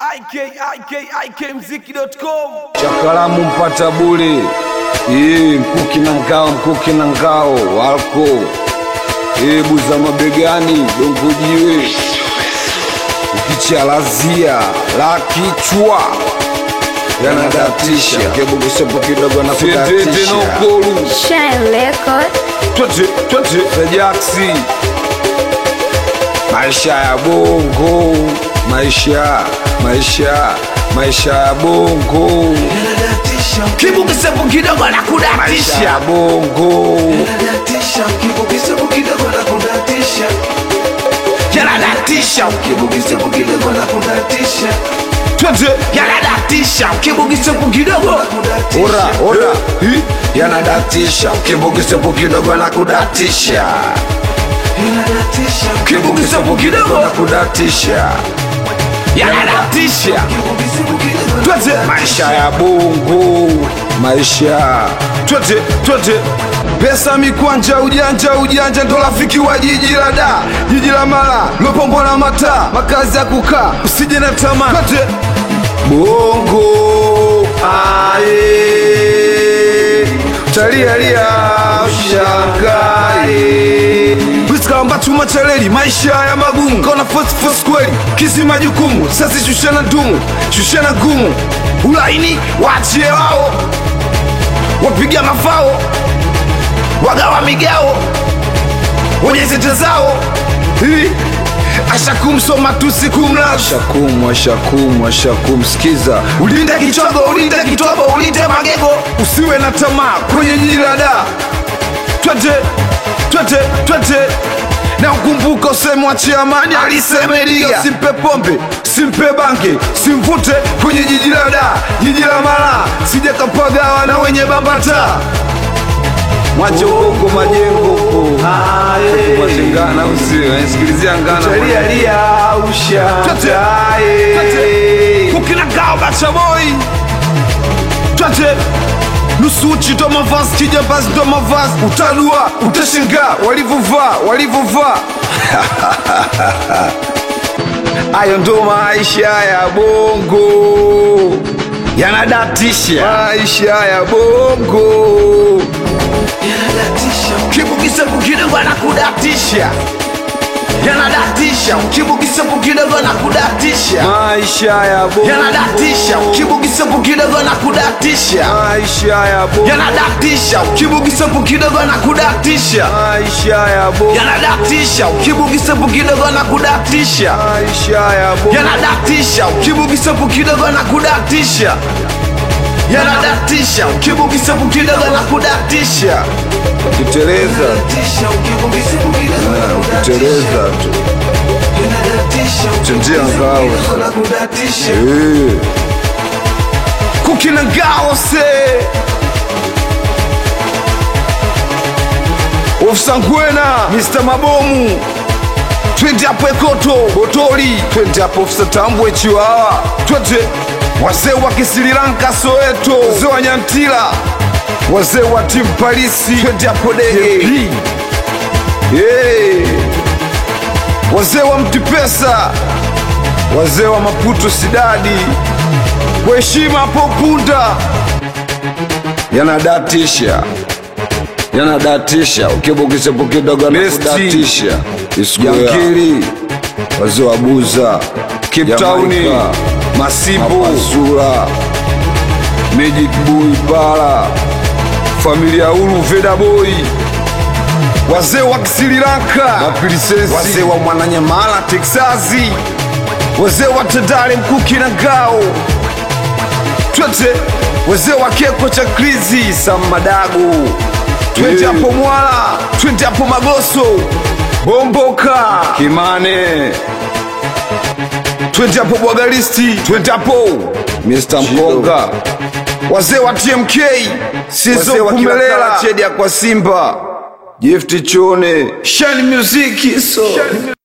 ikikmziki.com Chakalamu mpata bure Ee, mkuki na ngao, mkuki na ngao wako Ee, buza mabegani, dongo jiwe ukichalazia la kichwa yanadatisha kebugusepo kidogo na kudatisha nokolu Shine Record. twete twete tajaksi maisha ya bongo maisha maisha maisha ya bongo kibukisepo kidogo na maisha kudatisha ya bongo yanadatisha twete yanadatisha kibukisepo kidogo ora ora hi, yanadatisha kibugisepo kidogo na kudatisha kibugisepo kidogo na kudatisha yanadatisha twete maisha ya bongo maisha twete twete pesa mikwanja ujanja ujanja ndo rafiki wa jiji la da jiji la mala lopombo na mataa makazi ya kukaa usije na tamaa twete bongo aye talialia ushangae Wiskamba chuma chaleli maisha ya magumu kona fosfos kweli kisi majukumu sasi shushana ndumu shushana gumu ulaini wachie wao wapiga mafao wagawa migao wenye zete zao Hii, ashakumsoma tusikumla ashakum ashakum ashakum sikiza ulinde kichogo ulinde kitobo ulinde magego usiwe na tamaa kwenye jiji la daa twete twete twete na ukumbuka usemu wa chiamani alisemelia simpe pombe simpe bange simvute kwenye jiji la da jiji la mala sije kapagawa na wenye bambata mwache ukoko majengo huko mwache ngana usiwe sikilizia ngana kukinagao bachaboi twete nusu uchi ndo mavazi kijambazi ndo mavazi utalua utashangaa walivyovaa walivyovaa ayo ndo maisha ya bongo yanadatisha maisha ya bongo kibukisepo kidogo na kudatisha yanadatisha kibukisepo kidogo na kudatisha maisha ya bongo yanadatisha kibukisepo kidogo na kudatisha maisha ya bongo yanadatisha kibukisepo kidogo na kudatisha maisha ya bongo yanadatisha kibukisepo kidogo na kudatisha maisha ya bongo yanadatisha kibukisepo kidogo na kudatisha yanadatisha kibukisepo kidogo na kudatisha ukiteleza ukiteleza tu chenjea ngao Eh. kukina ngao se ofsangwena mr mabomu twende hapo ekoto botoli twende hapo ofisa tambwe chiwawa twende wazee wa kisirilanka soeto wazee wa nyantila wazee wa timu palisi twende hapo dege yeah. wazee wa mtipesa wazee wa maputo sidadi kwa heshima hapo punda yanadatisha yanadatisha ukibukisepo kidogo nakudatisha yankili wazee wa buza kiptauni masibo zura magic boy bara familia ulu veda boy wazee wa kisirilanka wazee wa mwananyamala teksasi wazee wa tandale mkuki na ngao twete wazee wa keko cha krizi samadagu twende hapo mwala twende hapo magoso bomboka kimane twende hapo bwagalisti twende hapo mr mkonga wazee wa tmk sizo kumelela chedia kwa simba gift chone shani muziki so